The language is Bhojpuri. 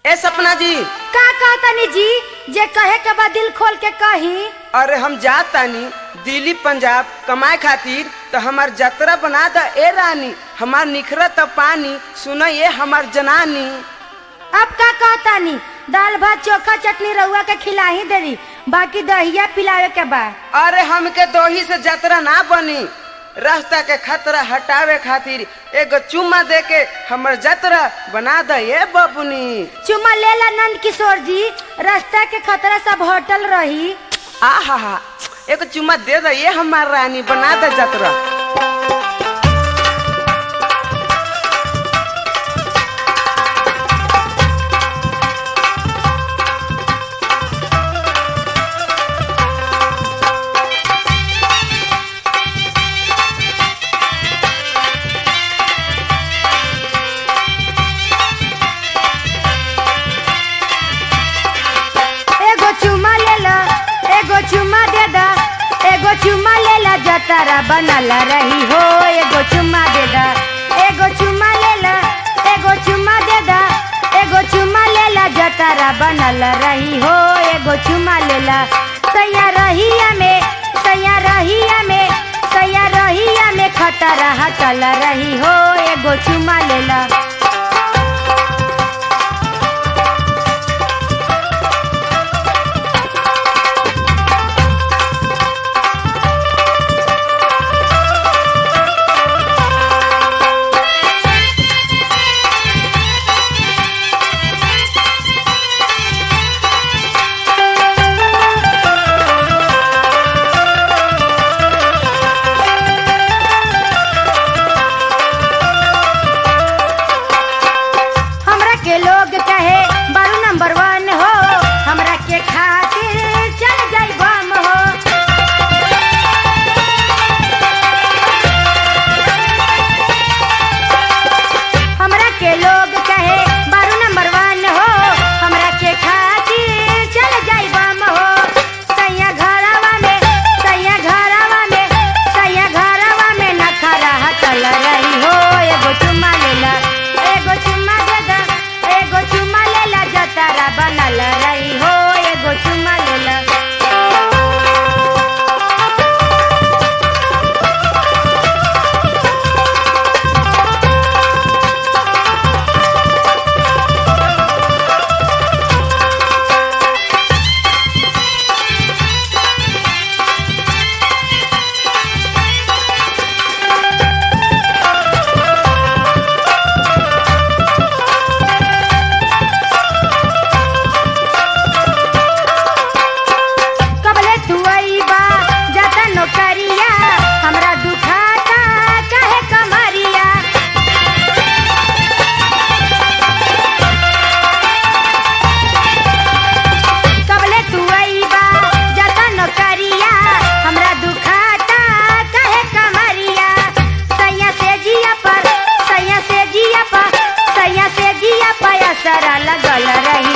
ए सपना जी का कहतनी जी जे कहे के बाद दिल खोल के कही अरे हम जात तानी दिल्ली पंजाब कमाए खातिर तो हमार जतरा बना द ए रानी हमार निखरत पानी सुन ये हमार जनानी अब का कहतानी दाल भात चोखा चटनी रउआ के खिलाही देरी बाकी दहिया पिलावे के बा अरे हमके दोही से जतरा ना बनी रास्ता के खतरा हटावे खातिर एगो चुम्मा दे के हमर जतरा बना द ये बबुनी चुमा लेला नंद किशोर जी रास्ता के खतरा सब होटल रही आ हा हा एगो चुम्मा दे द ये हमार रानी बना द जतरा एगो चुमा लेला एगो चुमा दे दा एगो चुमा लेला जतरा बनल रही हो एगो चुमा दे दा एगो चुमा लेला एगो चुमा दे दा एगो चुमा लेला जतरा बनल रही हो एगो चुमा लेला सैया रहिया में सैया रहिया में सैया रहिया में खतरा हटल रही हो एगो चुमा लेला हमरा के लोग कहे बारू नंबर वन हो हमरा के खातिर चल जाई बम हो हमरा के लोग कहे बारू नंबर वन हो हमरा के खातिर चल जाई बम हो सैया घरवा में सैया घरवा में सैया घरवा में नखरा हटल रही हो एगो चुम्मा लेला एगो चुम्मा दे दा एगो चुम्मा लेला जतारा बनल रही हो एगो चुम्मा लेला कबले तू आईबा जाता नौकरिया हमरा दुखाता काहे कमरिया कबले तू आईबा जाता नौकरिया हमरा दुखाता काहे कमरिया सैया से जिया पर सैया से जिया पर सैया से जिया पर असरा लगल रही